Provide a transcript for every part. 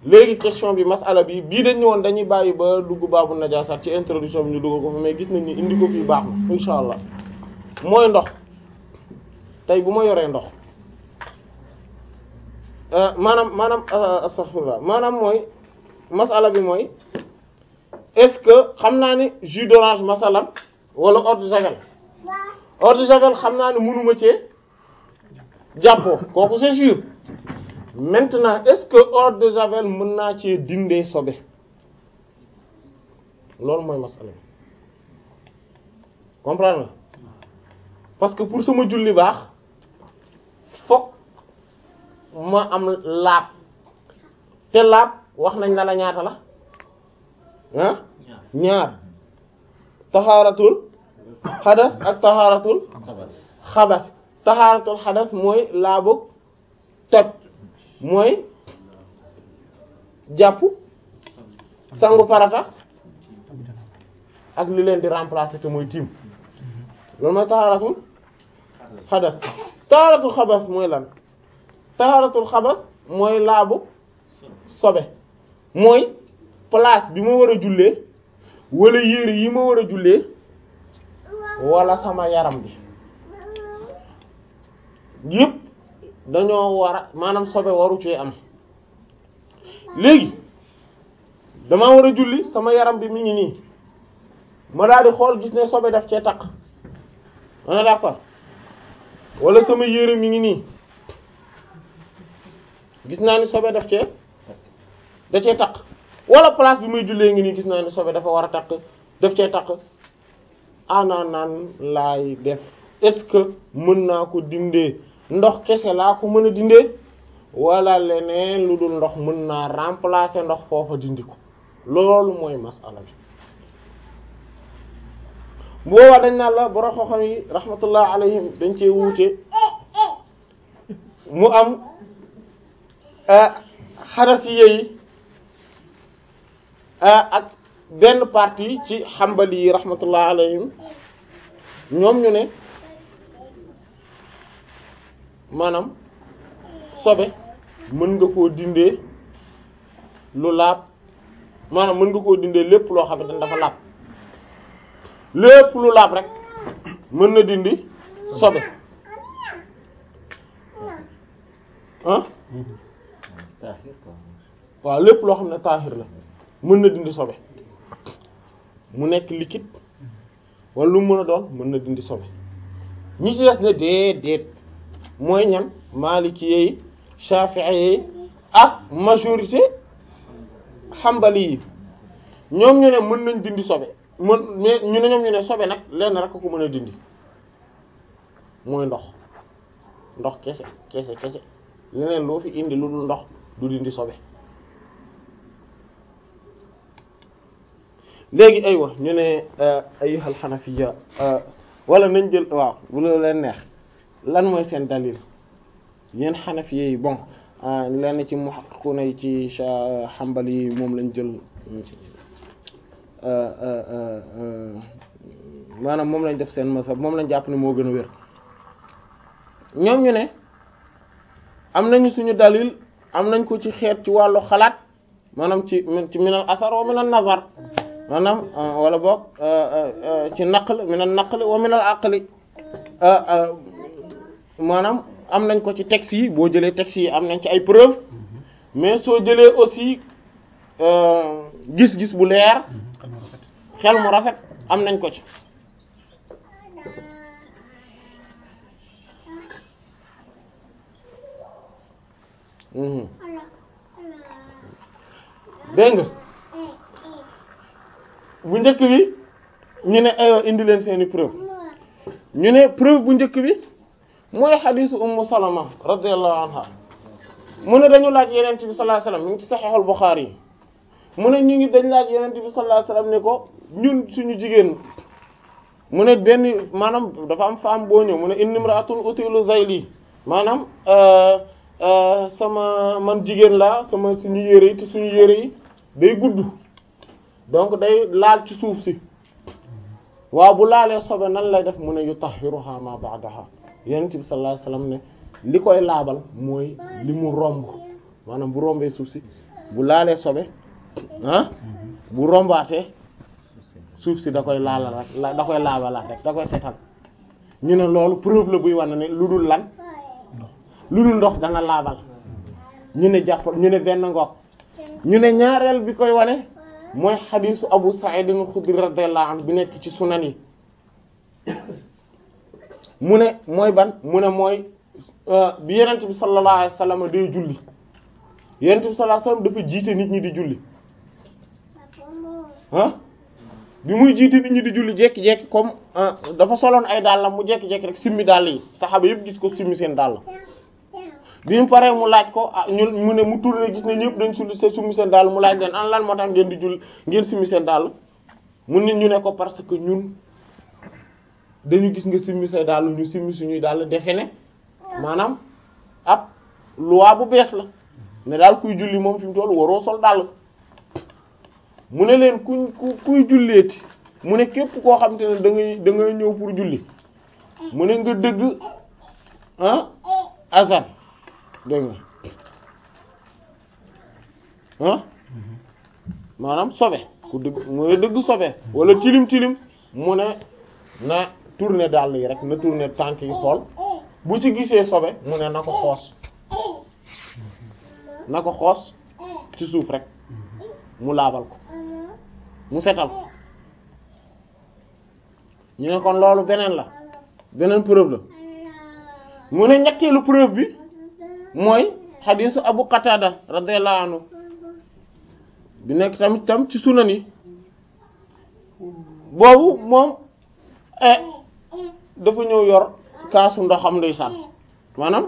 léegi question bi masala bi bii dañ woon dañuy bàyyi ba dugg baabu najaasaat ci introduction bi ñu dugg ko fi mais gis nañ ni indi ko fii baax na insha allah mooy ndox tey bu ma yoree ndox maanaam maanaam astaghfirullah maanaam mooy masala bi mooy est-ce que xam naa ni jus d'orange masalan wala eau de javel eau de javel xam naa ni mënuma cee jàppoo kooku c'est sûr maintenant est-ce que eau de javel mën naa cee dindee sobe loolu mooy masala bi comprendre nga parce que pour sama julli baax fokk ma am laab te laab wax nañ la la ñaata la ah ñaar taxaaratul xadas ak taxaaratul xabas taxaaratul xadas mooy laabu toj mooy jàpp sangu farata ak li leen di remplacer te mooy tiim loolu mooy taxaaratul xadas taxaaratul xabas mooy lan taxaaratul xabas mooy laabu sobe mooy place bi ma war a jullee wala yére yi ma war a jullee wala sama yaram bi yëpp dañoo war a maanaam sobe waru cee am léegi dama war a julli sama yaram bi mi ngi nii ma daal di xool gis ne sobe daf cee takk on est d'accord wala sama yére mi ngi nii gis naa ni sobe daf cee da cee takk wala place bi muy jullee ngi nii gis naa ni sobe dafa war a takk daf cee takk ana naan laay def est-ce que mën naa ko dindee ndox kese laa ko mën a dindee wala leneen lu dul ndox mën naa remplacer ndox foofa dindi ko loolu mooy masala bi boobaa dañ naan la borom xam-xam yi rahmatullah alayhim dañ cee wuute mu am xanafiye yi ak benn partie ci xambali yi rahmatullah alayhim ñoom ñu ne maanaam sobe mën nga koo dindee lu laab maanaam mën nga koo dindee lépp loo xamante ne dafa laab lépp lu laab rek mën na dindi sobe ah waaw lépp loo xam ne taahir la mën na dindi sobe mu nekk liquide wala lu mën a doon mën na dindi sobe ñi ci des ne déedéet mooy ñan maliki yi shafi'i yi ak majorité xambali yi ñoom ñu ne mën nañ dindi sobe mën mais ñu ne ñoom ñu ne sobe nag lenn rek ko mën a dindi mooy ndox ndox kese kese kese leneen loo fi indi lu dul ndox du dindi sobe léegi aywa ñu ne ayyuhal xanafiya wala nañ jël waaw bu la leen neex lan mooy seen dalil yéen xanafiya yi bon lenn ci muhaqqiquna yi ci xambali yi moom lañ jël maanaam moom lañ def seen mazhab moom lañ jàpp ne moo gën a wér ñoom ñu ne am nañu suñu dalil am nañ ko ci xeet ci wàllu xalaat maanaam ci ci minal asar wa minal nazar maanaam wala boog ci naql minal naql wa minal aqli maanaam am nañ ko ci texte yi boo jëlee texte yi am nañ ci ay preuve mais soo jëlee aussi gis-gis bu leer xel mu rafet am nañ ko ci dégg nga bu njëkk bi ñu ne aywa indi leen seeni preuve ñu ne preuve bu njëkk bi mooy xadiisu ummu salama radiyallahu anha mu ne dañu laaj yenent bi sallallahu alayhi wasallam ñu ngi ci saxiixul Buxaari yi mu ne ñu ngi dañ laaj yenent bi sallallahu alayhi wasallam ne ko ñun suñu jigéen mu ne benn maanaam dafa am femme boo ñëw mu ne inni imra'atun utilu zayli maanaam sama man jigéen laa sama suñu yére yi te suñu yére yi day gudd donc day laal ci suuf si waaw bu laalee sobe nan lay def mu ne yutahhiruha ma ba'daha yonent bi sallallahu alayhi wasallam ne li koy laabal mooy li mu romb maanaam bu rombee suuf si bu laalee sobe ah bu rombaatee suuf si da koy laalal rek la da koy laabalaat rek da koy setal ñu ne loolu preuve la buy wane ne lu dul lan lu dul ndox dana laabal ñu ne jàpp ñu ne benn ngoog ñu ne ñaareel bi koy wane mooy xadiisu Abu Sa'id al-Khudri radiyallahu anhu bi nekk ci sunan yi mu ne mooy ban mu ne mooy bi yenent bi sallallahu alayhi wasallam day julli yenent bi sallallahu alayhi wasallam dafa jiite nit ñi di julli ah bi muy jiite nit ñi di julli jekki-jekki comme dafa soloon ay dàllam mu jekki-jekki rek simmi dàll yi saxaaba yëpp gis ko simmi seen dàll bi mu paree mu laaj ko ah ñun mu ne mu tourné gis ne ñëpp dañ sulli se summi seen dàll mu laaj leen an lan moo tax ngeen di julli ngeen simmi seen dàll mu nit ñu ne ko parce que ñun dañu gis nga simmi say dàll ñu simmi suñuy dàll defe ne maanaam ab loi bu bees la ne daal kuy julli moom fi mu toll waroo sol dàll mu ne leen kuñ ku kuy julleeti mu ne képp koo xam te ne da ngay da ngay ñëw pour julli mu ne nga dëgg ah azan dégg nga ah maanaam sobe ku dëgg mu ne dëgg sobe wala tilim tilim mu ne na tourner dàll yi rek na tourner tànk yi xool bu ci gisee sobe mu ne na ko xoos na ko xoos ci suuf rek mu laabal ko mu setal ko ñu ne kon loolu beneen la beneen preuve la mu ne ñetteelu preuve bi mooy xadiisu Abu Qatada radiyallahu anhu bi nekk tamit tam ci sunan yi boobu moom dafa ñëw yor kaasu ndoxam ndeysaan maanaam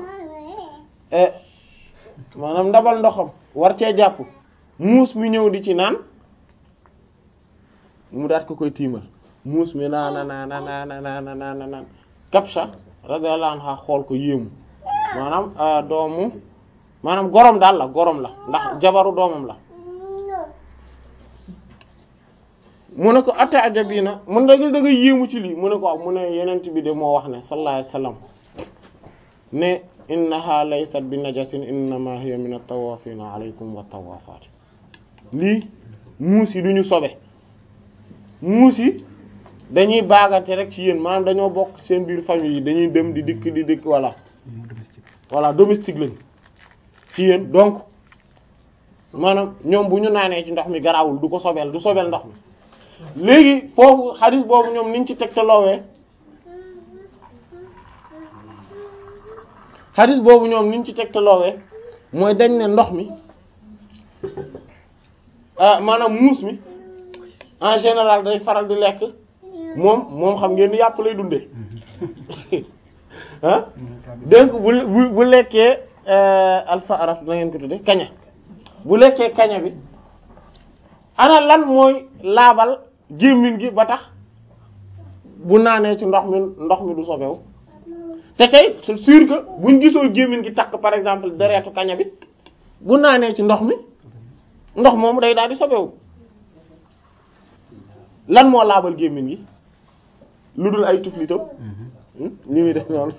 maanaam ndabal ndoxam war cee jàpp muus mi ñëw di ci naan mu daat ko koy tiimal muus mi naana naana naana naana naana naan Kabsha radiyallahu anha xool ko yéemu maanaam doomu maanaam gorom daal la gorom la ndax jabaru doomam la mu ne ko ata'jabina mun da da nga yéemu ci lii mu ne ko waaw mu ne yenent bi de moo wax ne sallallahu alayhi wasallam ne innaha laysat bi najasin innama hiya min at-tawafina alaykum wa tawafat lii muus yi du ñu sobe muus yi dañuy baagante rek ci yéen maanaam dañoo bokk seen biir famille yi dañuy dem di dikk di dikk voilà voilà domestique lañ ci yéen donc maanaam ñoom bu ñu naanee ci ndox mi garawul du ko sobeel du sobeel ndox mi léegi foofu xadis boobu ñoom niñ ci tegtaloowee xadis boobu ñoom niñ ci tegtaloowee mooy dañ ne ndox mi ah maanaam muus mi en général day faral di lekk moom moom xam ngeen ni yàpp lay dundee ah donc bu bu bu lekkee alpha araf na ngeen ko tudde kaña bu lekkee kaña bi ana lan mooy laabal gémmiñ gi ba tax bu naanee ci ndox mi ndox mi du sobewu te tey c'est sûr que buñ gisoo gémmiñ gi takk par exemple deretu kaña bi bu naanee ci ndox mi ndox moom day daal di sobewu lan moo laabal gémmiñ gi lu dul ay tuflitam ñu ngi def noonu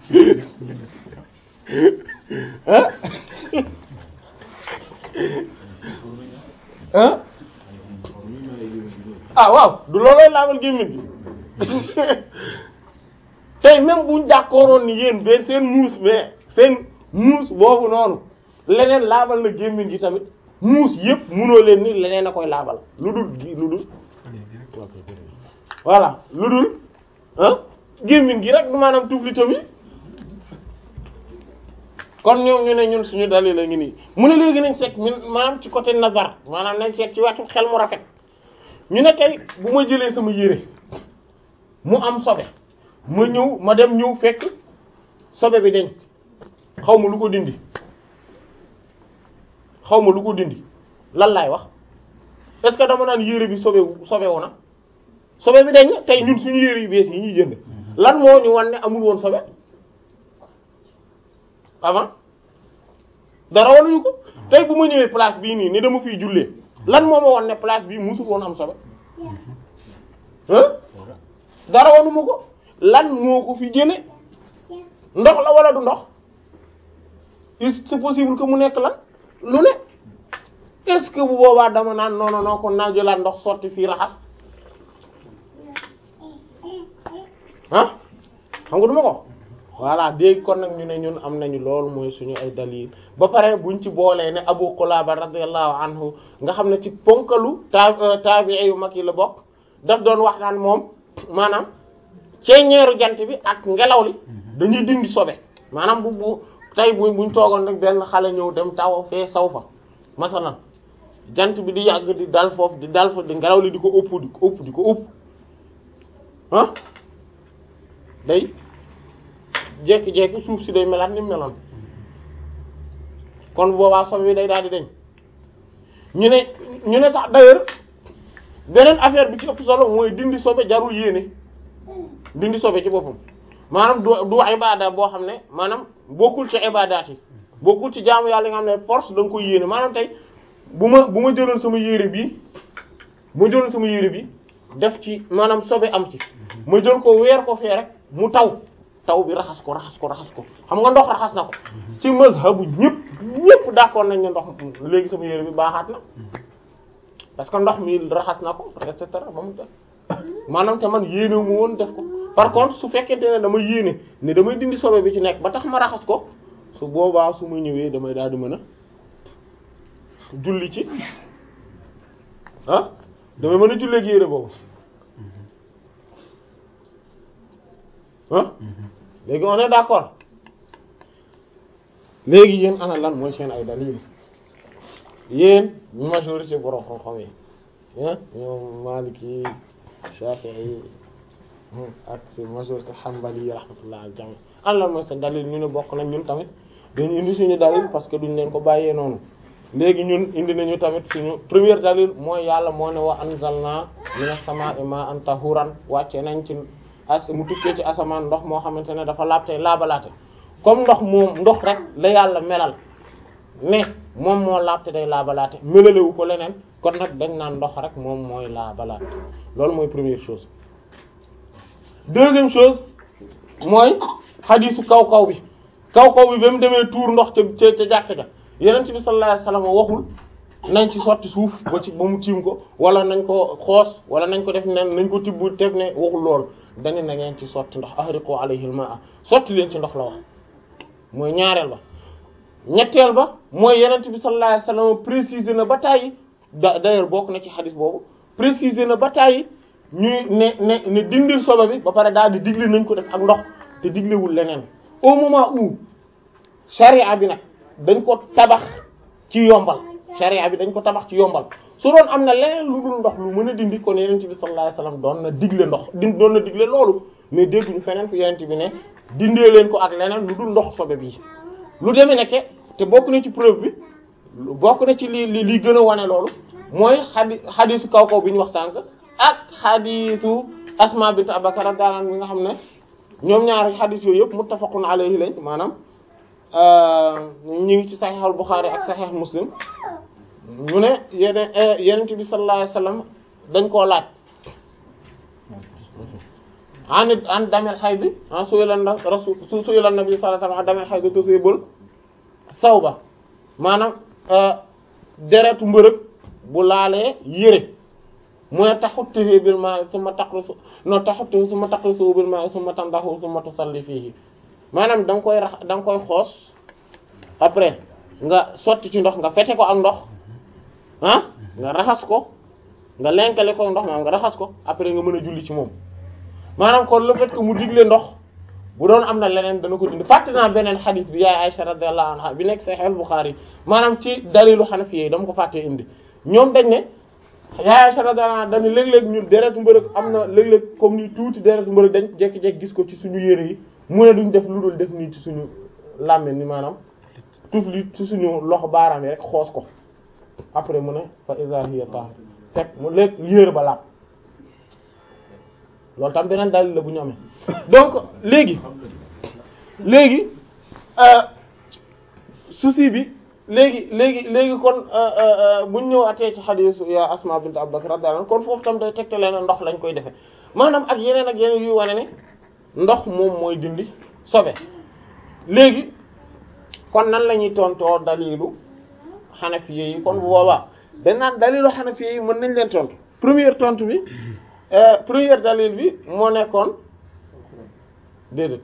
ah ah ah waaw du loolooy laabal gémmiñ gi tey même buñ d'accordoon ni yéen benn seen muus mais seen muus boobu noonu leneen laabal na gémmiñ gi tamit muus yëpp munoo leen ni leneen a koy laabal lu dul lu dul voilà lu dul ah gémmiñ gi rek maanaam tuflitam yi kon ñoom ñu ne ñun suñu dalil la ngi nii mu ne léegi nañ seet ñun maanaam ci côté nazar maanaam nañ seet ci wetu xel mu rafet ñu ne tey bu ma jëlee sama yére mu am sobe ma ñëw ma dem ñëw fekk sobe bi dañ xaw ma lu ko dindi xaw ma lu ko dindi lan laay wax est-ce que dama naan yére bi sobe sobe wu na sobe bi dañ tey ñun suñu yére yu bees yi ñuy jënd lan moo ñu wan ne amul woon sobe avant dara wanuñu ko tey bu ma ñëwee place bii nii ni dama fiy jullee lan moo ma wan ne place bii musul woon am sobe hein dara wanuma ko lan moo ko fi jële ndox la wala du ndox il c'est possible que mu nekk lan lu ne que bu boobaa dama naan non non non kon naa jëlaat ndox sotti fii raxas ah xam nga du ma ko voilà dégg kon nag ñu ne ñun am nañu loolu mooy suñu ay dalil ba pare buñ ci boolee ne Abu Qulaba radiyallahu anhu nga xam ne ci ponkalu ta tabi'i yu mag yi la bokk daf doon wax naan moom maanaam ceeñeeru jant bi ak ngelaw li dañuy dindi sobe maanaam bu bu tey bu buñ toogoon rek benn xale ñëw dem taw fee saw fa masalan jant bi di yàgg di dal foofu di dal fa di ngelaw li di ko ëpp di ko ëpp di ko ëpp ah day jekki-jekki suuf si day melaat ni meloon kon boobaa sobe bi day daal di deñ ñu ne ñu ne sax d'ailleurs beneen affaire bi ci ëpp solo mooy dindi sobe jarul yéene dindi sobe ci boppam maanaam du du ibada boo xam ne maanaam bokkul ci ibadaat yi bokkul ci jaamu yàlla nga xam ne force da nga koy yéene maanaam tey bu ma bu ma jëloon sama yére bi bu ma jëloon sama yére bi def ci maanaam sobe am ci ma jël ko weer ko fee rek mu taw taw bi raxas ko raxas ko raxas ko xam nga ndox raxas na ko ci mazhabu ñëpp ñëpp d'accord nañ ne ndox léegi sama yére bi baaxaat na parce que ndox mi raxas na ko et cetera ba mu def maanaam te man yéene mu woon def ko par contre su fekkente ne dama yéene ne damay dindi sobe bi ci nekk ba tax ma raxas ko su boobaa su ma ñëwee damay daal di mën a julli ci ah damay mën a jullee ak yére boobu ah léegi on est d'accord léegi yéen ana lan mooy seen ay dalil yéen majorité borom xam-xam yi ah ñoom Maliki Shafi'i ak si majorité Hanbali rahmatullah al jami ana lan mooy seen dalil ñu ne bokk nañ ñun tamit dañu indi suñu dalil parce que duñ leen ko bàyyee noonu léegi ñun indi nañu tamit suñu première dalil mooy yàlla moo ne wa anzalna minas samaa'i ma'an tahuran wàcce nañ ci as mu tukkee ci asamaan ndox moo xamante ne dafa laabte laabalaate comme ndox moom ndox rek la yàlla melal ne moom moo laabte day laabalaate melalewu ko leneen kon nag dañ naan ndox rek moom mooy laabalaate loolu mooy première chose deuxième chose mooy xadiisu kaw kaw bi kaw kaw bi ba mu demee tuur ndox ca ca ca jàkk ja yeneen bi sallallahu alayhi wasallam waxul nañ ci sotti suuf ba ci ba mu tiim ko wala nañ ko xoos wala nañ ko def nen nañ ko tibb teg ne waxul loolu dañu na ngeen ci sotti ndox ahriqu alayhi al-ma'a sotti leen ci ndox la wax mooy ñaareel ba ñetteel ba mooy yenent bi sallallahu alayhi wasallam préciser na ba tàyyi da d'ailleurs bokk na ci xadis boobu préciser na ba tàyyi ñuy ne ne ne dindil sobe bi ba pare daal di digle nañ ko def ak ndox te diglewul leneen au moment où charia bi nag dañ ko tabax ci yombal charia bi dañ ko tabax ci yombal su doon am na leneen lu dul ndox lu mën a dindi kon yenent bi sallallahu alayhi wasallam doon na digle ndox di doon na digle loolu mais dégguñu feneen fu yenent bi ne dindee leen ko ak leneen lu dul ndox sobe bii lu demee nekke te bokk na ci preuve bi bokk na ci li li li gën a wane loolu mooy xadi xadisu kaw kaw bi ñu wax sànq ak xadisu asma bint abakar radiyallahu anha bi nga xam ne ñoom ñaari xadis yooyu yëpp muttafaqun alayhi lañ maanaam ñu ngi ci sahih al bukhari ak sahih muslim ñu ne yeneen yenent bi sallallahu alayhi wasallam dañ koo laaj an an damel xay bi ah su ylan rasul su ylan nabi sallallahu alayhi wasallam an damel xay bi tusibul sawba maanaam deretu mbërëg bu laalee yére mu ne taxuttuhu bil ma'i summa taqrusu no taxuttuhu summa taqrusu bil ma'i summa tandahu summa tusalli fihi maanaam da nga koy rax da nga koy xoos après nga sotti ci ndox nga fete ko ak ndox ah nga raxas ko nga lenkale ko ndox maanaam nga raxas ko après nga mën a julli ci moom maanaam kon le fait que mu digle ndox bu doon am na leneen dana ko dindi fàtte naa beneen xadis bi yaay Aisha radiyallahu anha bi nekk Sahih al-Bukhari maanaam ci dalilu Hanafi yi dama ko fàttee indi ñoom dañ ne yaay Aisha radiyallahu anha dañu léeg-léeg ñun deretu mbërëg am na léeg-léeg comme ni tuuti deretu mbërëg dañ jekki-jekki gis ko ci suñu yére yi mu ne duñ def lu dul def nii ci suñu làmmiñ ni maanaam tuuf li ci suñu loxo baaraam yi rek xoos ko après mu ne fa iza hiya tahir fekk mu léeg yére ba laab loolu tam beneen dalil la bu ñu amee donc léegi léegi souci bi léegi léegi léegi kon bu ñu ñëw atee ci xadiisu ya Asma bint Abu Bakr radiyallahu anha kon foofu tam day tegtale na ndox lañ koy defee maanaam ak yeneen ak yeneen yuy wane ne ndox moom mooy dindi sobe léegi kon nan la ñuy tontoo dalilu Hanafi yi kon bu boobaa dañ naan dalilu Hanafi yi mën nañ leen tontu première tontu bi première dalil bi moo nekkoon déedéet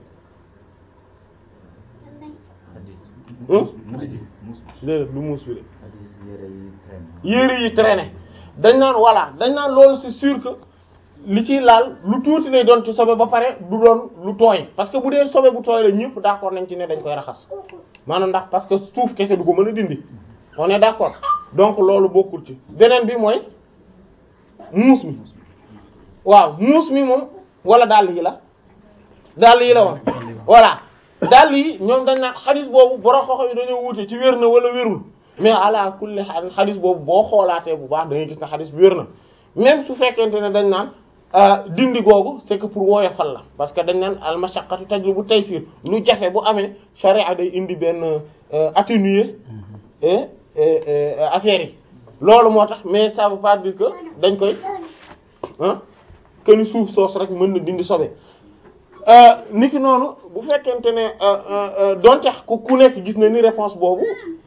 déedéet du muus bi de yére yi traîné dañ naan voilà dañ naan loolu c'est sûr que li ciy laal lu tuuti lay doon ci sobe ba pare du doon lu tooy parce que bu dee sobe bu tooy la ñëpp d'accord nañ ci ne dañ koy raxas maanaam ndax parce que suuf kese du ko mën a dindi on est d'accord donc loolu bokkul ci beneen bi mooy muus mi waaw muus mi moom wala dàll yi la dàll yi la woon voilà dàll yi ñoom dañ naan xadis boobu borom xoxo yi dañoo wuute ci wér na wala wérul mais ala kulli xaal xadis boobu boo xoolaatee bu baax da ngay gis ne xadis bi wér na même su fekkente ne dañ naan dindi googu c'est que pour woyofal la parce que dañ naan al mashaqqatu tajlibu taysir lu jafe bu amee sharia day indi benn atténuer affaire yi loolu moo tax mais ça veut pas dire que dañ koy ah que ni suuf soos rek mën na dindi sobe niki noonu bu fekkente ne donte ku ku nekk gis na ni réponse boobu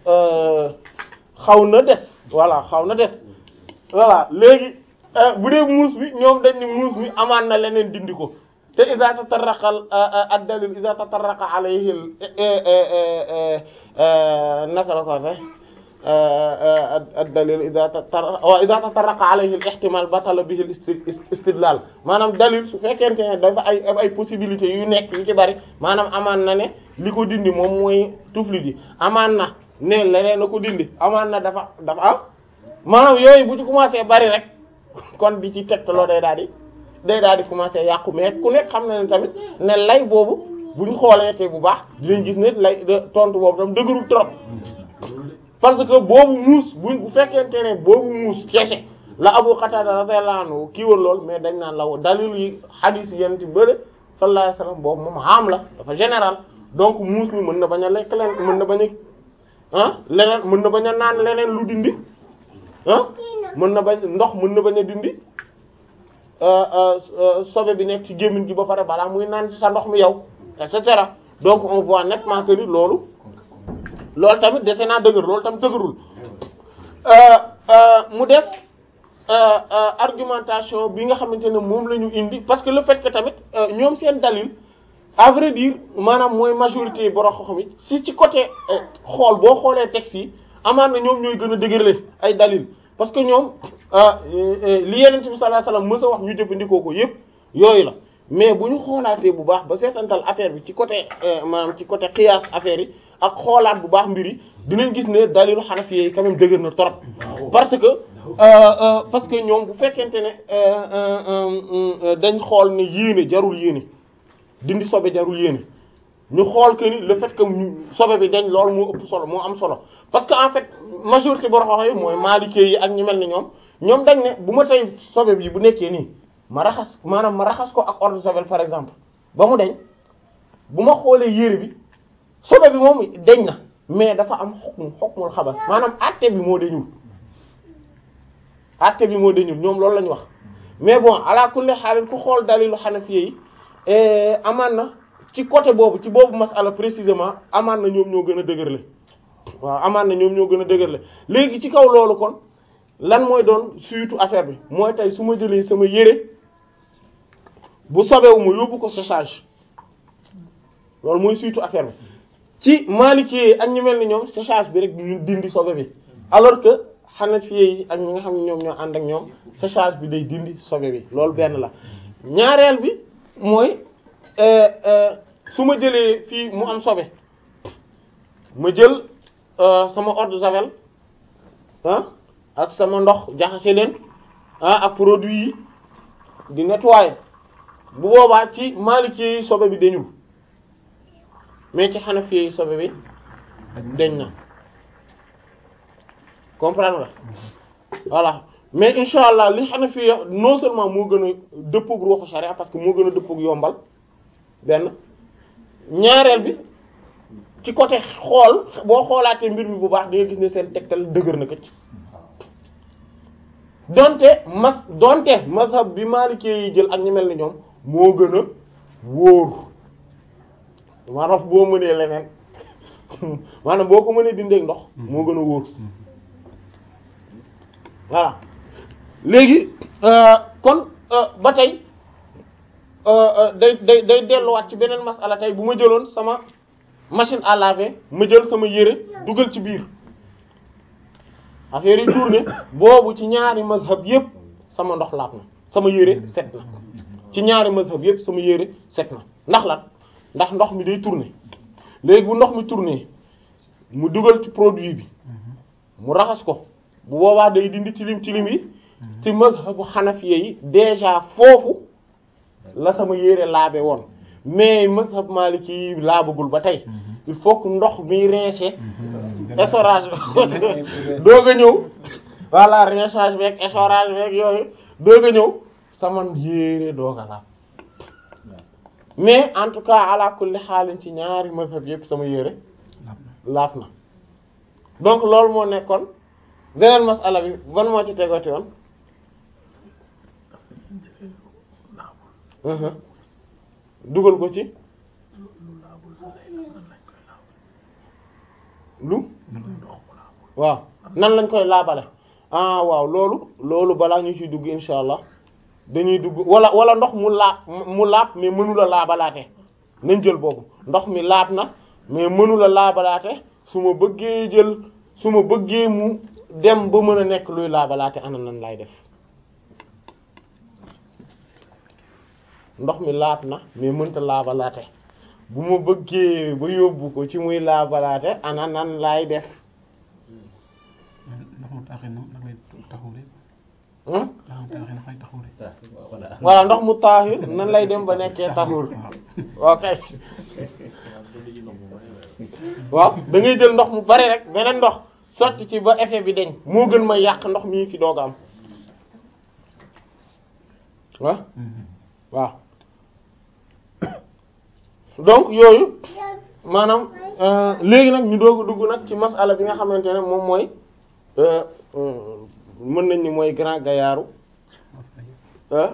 xaw na des voilà xaw na des voilà léegi bu dee muus bi ñoom dañ ni muus bi amaan na leneen dindi ko te iza tatarraqa ad dalil iza tatarraqa alayhi naka la ko waxee ad dalil iza tatarraqa wa iza tatarraqa alayhi al ihtimal batala bihi al istidlal maanaam dalil su fekkente ne dafa ay ay possibilités yu nekk yu ci bari maanaam amaan na ne li ko dindi moom mooy tuflit yi amaan na ne leneen na ko dindi amaan na dafa dafa am maanaam yooyu bu ci commencé bari rek kon di ci tegtaloo day daal di day daal di commencer yàqu mais ku nekk xam na ne tamit ne lay boobu buñ xoolee te bu baax dinañ gis ne lay tontu boobu tam dëgërul trop parce que boobu muus buñ bu fekkente ne boobu muus kese la Abu Qatada radiyallahu anhu kii woon lool mais dañ naan la dalil yi hadith yent bële sallallahu alayhi wasallam boobu moom am la dafa général donc muus mi mën na bañ a lekk leen mën na bañ a ah leneen mën na bañ a naan leneen lu dindi ah mën na bañ ndox mën na bañ a dindi sobe bi nekk ci gémmiñ gi ba pare balaa muy naan ci sa ndox mi yow et cetera donc on voit nettement que ni loolu loolu tamit dese naa dëgër loolu tamit dëgërul mu def argumentation bi nga xamante ne moom la ñu indi parce que le fait que tamit ñoom seen dalil à vrai dire maanaam mooy majorité borom xam yi si ci côté xool boo xoolee texte yi amaan na ñoom ñooy gën a dëgërle ay dalil parce que ñoom li yeneen bi sallallahu alayhi wasallam mës a wax ñu jëfandikoo ko yépp yooyu la mais bu ñu xoolaatee bu baax ba seetantal affaire bi ci côté maanaam ci côté qiyaas affaire yi ak xoolaat bu baax mbir yi dinañ gis ne dalilu xanafi yi quand même dëgër na trop parce que parce que ñoom bu fekkente ne dañ xool ne yéene jarul yéene dindi sobe jarul yéene ñu xool que ni le fait que sobe bi dañ loolu moo ëpp solo moo am solo parce que en fait majorité boo xam yi mooy maalikee yi ak ñu mel ni ñoom ñoom dañ ne bu ma tey sobe bi bu nekkee nii ma raxas maanaam ma raxas ko ak eau de javel par exemple ba mu deñ bu ma xoolee yére bi sobe bi moom deñ na mais dafa am xukmu xukmul xabar maanaam àtte bi moo deñul àtte bi moo deñul ñoom loolu la ñu wax mais bon ala kulli xaalin ku xool dalilu xanafi yi amaan na ci côté boobu ci boobu masala précisément amaan na ñoom ñoo gën a dëgërle waaw amaan na ñoom ñoo gën a dëgërle léegi ci kaw loolu kon lan mooy doon surtout affaire bi mooy tey su ma jëlee sama yére bu sobewu ma yóbbu ko séchage loolu mooy surtout affaire bi ci Maliki ak ñu mel ni ñoom séchage bi rek ñu dindi sobe bi alors que Hanafi yi ak ñi nga xam ne ñoom ñoo ànd ak ñoom séchage bi day dindi sobe bi loolu benn la ñaareel bi mooy su ma jëlee fii mu am sobe ma jël sama eau de javel ah ak sama ndox jaxase leen ah ak produit yi di nettoyer bu boobaa ci Maliki yi sobe bi dañul mais ci Hanafi yi sobe bi dañ na comprendre nga voilà mais insha allah li Hanafi yi non seulement moo gën a dëppook ruuxu sharia parce que moo gën a dëppook yombal benn ñaareel bi ci côté xool boo xoolaatee mbir mi bu baax di nga gis ne seen tegtal dëgër na këcc donte mas donte mazhab bi Maliki yi jël ak ñu mel ni ñoom moo gën a wóor maanaam boo mënee leneen maanaam boo ko mënee dindeek ndox moo gën a wóor voilà léegi kon ba tey day day day delluwaat ci beneen masala tey bu ma jëloon sama machine à laver ma jël sama yére dugal ci biir affaire yi tourné boobu ci ñaari mazhab yépp sama ndox laab na sama yére set na ci ñaari mazhab yépp sama yére set na ndax lan ndax ndox mi day tourné léegi bu ndox mi tourné mu dugal ci produit bi mu raxas ko bu boobaa day dindi tilim tilim yi ci mazhabu xanafiya yi déjà foofu la sama yére laabe woon mais mazhab maliki yi laabagul ba tey il faut que ndox mi rincer essorage doog a ñëw voilà rinçage beeg essorage beeg yooyu doog a ñëw sama yére doog a laab mais en tout cas ala kulli xaalin ci ñaari mazhab yépp sama yére laab na donc loolu moo nekkoon beneen masala bi ban moo ci tegoti woon dugal ko ci lu waaw nan lañ koy laabale ah waaw loolu loolu balaa ñu ciy dugg insha allah dañuy dugg wala wala ndox mu laab mu laab mais mënula laabalaate nañ jël boobu ndox mi laab na mais mënula laabalaate su ma bëggee jël su ma bëggee mu dem ba mën a nekk luy laabalaate ana nan lay def ndox mi laab na mais mënta laabalaate bu ma bëggee ba yóbbu ko ci muy laabalaate ana nan lay def ndox mu taaxee noonu nag lay taxawlee. hmm ndox mu taaxee nag lay taxawlee. voilà ndox mu taahir nan lay dem ba nekkee taxur ok waaw da ngay jël ndox mu bari rek beneen ndox sotti ci ba effet bi deñ moo gën ma yàq ndox mi fi doog a am waaw waaw donc yooyu maanaam euh, léegi nag ñu doog a dugg nag ci masala bi nga xamante ne moom mooy euh, euh, mën nañ ni mooy grand gaillard ah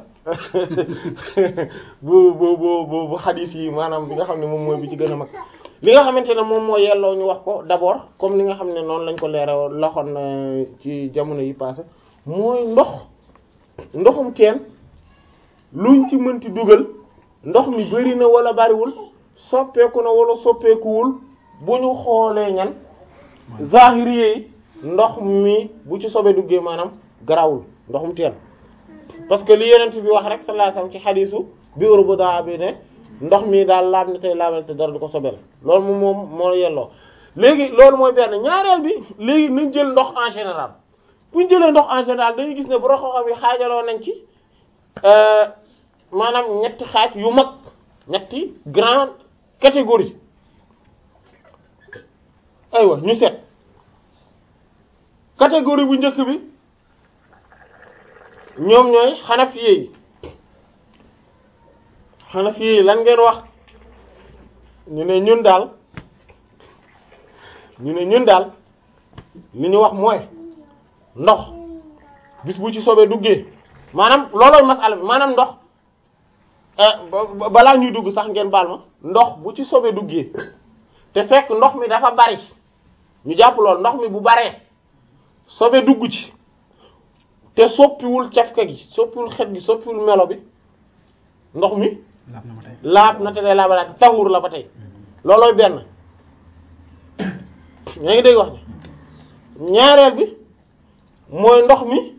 bu bu bu bu bu xadis yi maanaam bi nga xam ne moom mooy bi ci gën a mag li nga xamante ne moom moo yelloo ñu wax ko d'abord comme li nga xam ne noonu lañ ko leeral loxoon na ci jamono yi passé mooy ndox ndoxum teen luñ ci mënti dugal ndox mi bari na wala bariwul soppeeku na wala soppeekuwul bu ñu xoolee ñan zahiri yi ndox mi bu ci sobe duggee maanaam garawul ndoxum teen parce que li yenent bi wax rek sallallahu alayhi wasallam ci xadiisu bi urbuda bi ne ndox mi daal laab na tey laabal te dara du ko sobel loolu moom moom moo yelloo léegi loolu mooy benn ñaareel bi léegi nañ jël ndox en général bu ñu jëlee ndox en général dañuy gis ne bu xam yi xaajaloo nañ ci maanaam ñetti xaaj yu mag ñetti grande catégorie aywa ñu seet catégorie bu njëkk bi ñoom ñooy xanafiye yi xanafiye yi lan ngeen wax ñu ne ñun daal ñu ne ñun daal li ñu wax mooy ndox bis bu ci soobee duggee maanaam loolooy masala bi maanaam ndox balaa ñuy dugg sax ngeen baal ma ndox bu ci soobee duggee te fekk ndox mi dafa bari ñu jàpp lool ndox mi bu baree soobee dugg ci te soppiwul cafka gi soppiwul xet gi soppiwul melo bi ndox mi laab na ma tey. laab na te day laabalaate taxuur la ba tey loolooy benn yaa ngi dégg wax ni ñaareel bi mooy ndox mi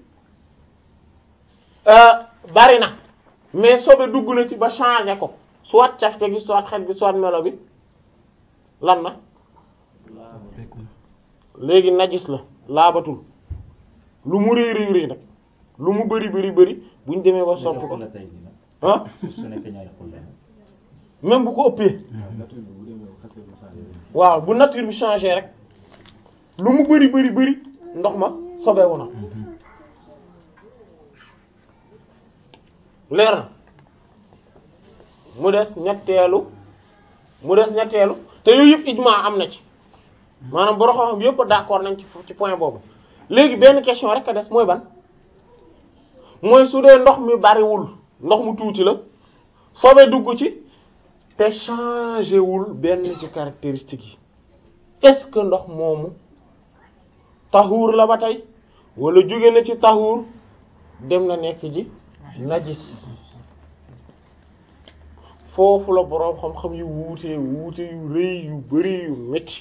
bari na mais sobe dugg na ci ba changé ko soit cafka gi soit xet gi soit melo bi lan na Fekku na. léegi najis la laabatul lu mu rëy rëy rëy nag lu mu bari bari bari buñ demee ba soppi ko ah même bu ko ëppee waaw bu nature bi changé rek lu mu bari bari bari ndox ma sobeewu na leer na mu des ñetteelu mu des ñetteelu te yooyu yëpp ijmaa am na ci maanaam borom xam-xam yëpp d'accord nañ ci ci point boobu léegi benn question rek a des mooy ban mooy su dee ndox mi bariwul ndox mu tuuti la sobe dugg ci te changé wul benn ci caractéristique yi est-ce que ndox moomu taxuur la ba tey wala jóge na ci tahur dem na nekk ji najis foofu la boroom xam-xam yu wuute wuute yu rëy yu bari yu metti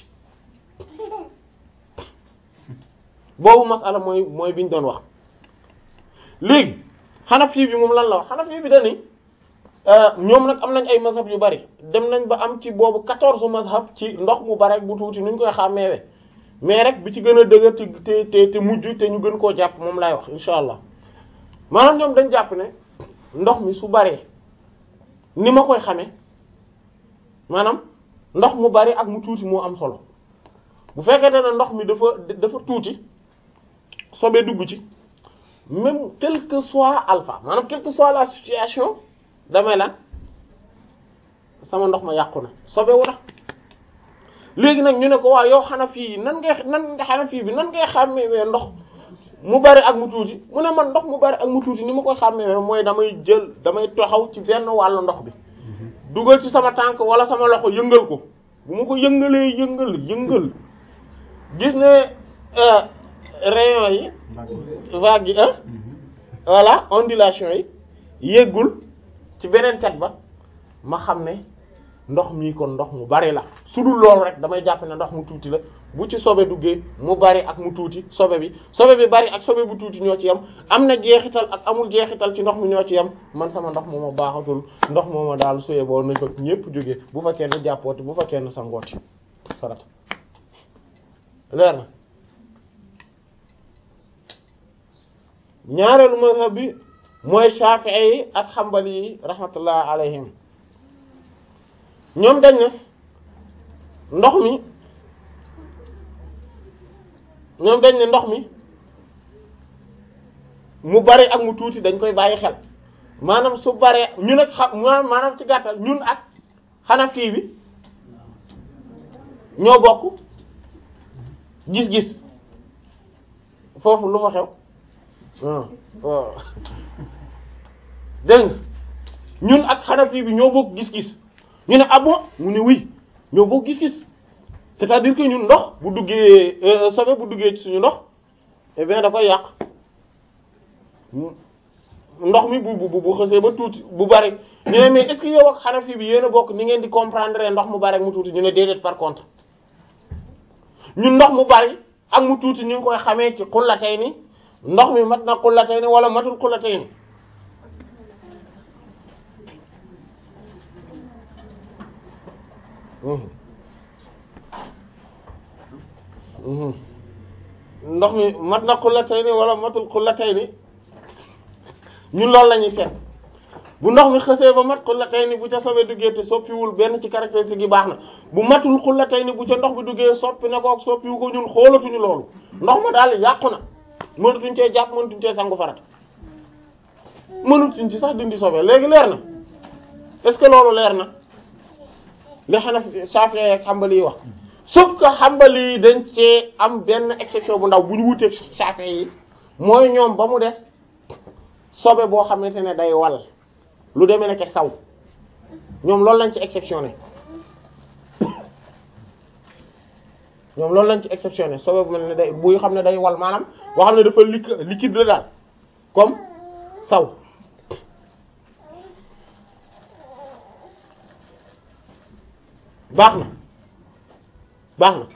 boobu masala mooy mooy biñ doon wax léegi Hanafi bi moom lan la wax Hanafi bi dani ñoom nag am nañ ay mazhab yu bari dem nañ ba am ci boobu quatorze mazhab ci ndox mu bari ak bu tuuti nuñ koy xàmmeewe mais rek bi ci gën a dëgër te te te mujj te ñu gën koo jàpp moom laay wax insha allah maanaam ñoom dañ jàpp ne ndox mi su baree ni ma koy xamee maanaam ndox mu bari ak mu tuuti moo am solo bu fekkente ne ndox mi dafa dafa tuuti sobe dugg ci même quel que soit alpha maanaam quelle que soit la situation damay lan sama ndox ma yàqu na sobewu na léegi nag ñu ne ko waa yow Hanafi yi nan ngay nan nga Hanafi bi nan ngay xàmmee ndox mu bari ak mu tuuti mu ne man ndox mu bari ak mu tuuti ni ma koy xàmmee mooy damay jël damay taxaw ci benn wàllu ndox bi dugal ci sama tànk wala sama loxo yëngal ko bu ma ko yëngalee yëngal yëngal gis ne rayon yi vague yi voilà ondulation yi yéggul ci beneen cat ba ma xam ne ndox mii kon ndox mu bari la su dul loolu rek damay jàpp ne ndox mu tuuti la bu ci sobe duggee mu bari ak mu tuuti sobe bi sobe bi bari ak sobe bu tuuti ñoo ci yam am na jeexital ak amul jeexital ci ndox mi ñoo ci yam man sama ndox mooma baaxatul ndox mooma daal suyee boo nañ fa ñépp jógee bu fa kenn jàppooti bu fa kenn sangooti farata leer na ñaareelu mazhab bi mooy Shafi'i yi ak Hanbali yi rahmatullah alayhim ñoom dañ ne ndox mi ñoom dañ ne ndox mi mu bari ak mu tuuti dañ koy bàyyi xel maanaam su baree ñun ak xam maanaam ci gàttal ñun ak Hanafi bi ñoo bokk gis-gis foofu lu fa xew waaw dégg nga ñun ak Hanafi bi ñoo bokk gis-gis ñu ne ah bon mu ne oui ñoo bokk gis-gis c'est-à-dire que ñun ndox bu duggee sobe bu duggee ci suñu ndox eh bien da koy yàq ndox mi bu bu bu xësee ba tuuti bu bari ñu ne mais est-ce que yow ak Hanafi bi yéen a bokk ni ngeen di comprendre ndox mu bari ak mu tuuti ñu ne déedéet par contre ñun ndox mu bari ak mu tuuti ñu ngi koy xamee ci xullatayni ndox mi mat na xullatayni wala matul xullatayni ndox mi mat na xullatayni wala matul xullatayni ñun loolu la ñuy seet bu ndox mi xësee ba mat xullatayni bu ca sobe duggee te soppiwul benn ci caractéristique yi baax na bu matul xullatayni bu ca ndox bi duggee soppi na ko ak soppiwu ko ñun xoolatuñu loolu ndox ma daal yàqu na mënatuñ cee jàpp mënatuñ cee sangu farat mënatuñ ci sax dindi sobe léegi leer na est-ce que loolu leer na li Hanafi Shafi'i ak Hanbali yi wax sauf que Hanbali yi dañ cee am benn exception bu ndaw bu ñu wuteeg Shafi'i yi mooy ñoom ba mu des sobe boo xamante ne day wal lu demee nekk saw ñoom loolu lañ ci exceptionné ñoom loolu lañ ci exceptionné sobe bu mel ne day buy xam ne day wal maanaam boo xam ne dafa liquide liquide la daal comme saw baax na baax na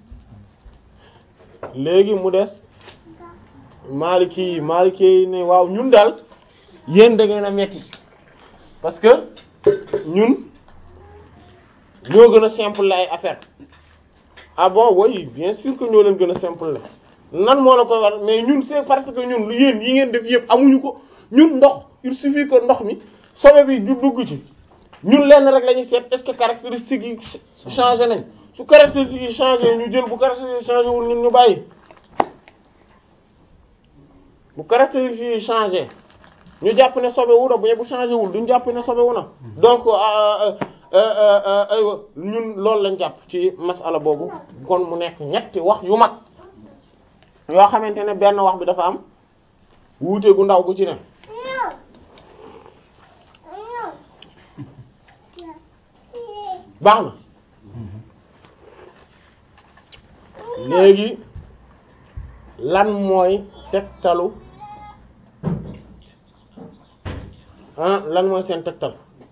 léegi mu des Maliki yi Maliki yi ne waaw ñun daal yéen da ngeen a metti parce que ñun ñoo gën a simple la ay affaire ah bon oui bien sûr que ñoo leen gën a simple la nan moo la koy war mais ñun c'est parce que ñun lu yéen yi ngeen def yëpp amuñu ko ñun ndox il suffit que ndox mi sobe bi du dugg ci ñun lenn rek la ñuy seet est-ce que caractéristiques yi changé nañ su caractéristiques yi changé ñu jël bu caractéristiques yi changé wul ñun ñu bàyyi bu caractéristiques yi changé ñu jàpp ne sobe wu na bu bu changé wul duñ jàpp ne sobe wu na donc aywa ñun loolu lañ jàpp ci masala boobu kon mu nekk ñetti wax yu mag yoo xamante ne benn wax bi dafa am wuute gu ndaw gu ci ne baax na léegi lan mooy tegtalu ah lan mooy seen tegtal